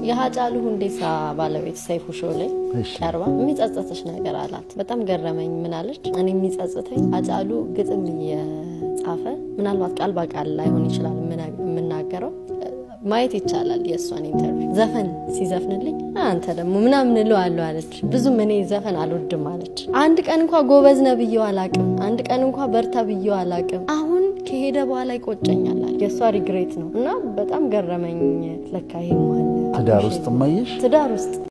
የሀጫሉ ሁንዴሳ ባለቤት ሰይፉ ሾው ላይ እሺ። ቀርባ የሚጸጸትሽ ነገር አላት። በጣም ገረመኝ። ምን አለች? እኔ የሚጸጽተኝ ሀጫሉ ግጥም እየጻፈ ምናልባት ቃል በቃል ላይሆን ይችላል የምና- የምናገረው ማየት ይቻላል። የእሷን ኢንተርቪው ዘፈን ሲዘፍንልኝ አንተ ደግሞ ምናምን እለዋለሁ አለች። ብዙም እኔ ዘፈን አልወድም አለች። አንድ ቀን እንኳ ጎበዝ ነህ ብዬው አላቅም። አንድ ቀን እንኳ በርታ ብዬው አላቅም። አሁን ከሄደ በኋላ ይቆጨኛል አለ። የእሷ ሪግሬት ነው እና በጣም ገረመኝ። ለካ ይሄም አለ ትዳር ውስጥ ማየሽ ትዳር ውስጥ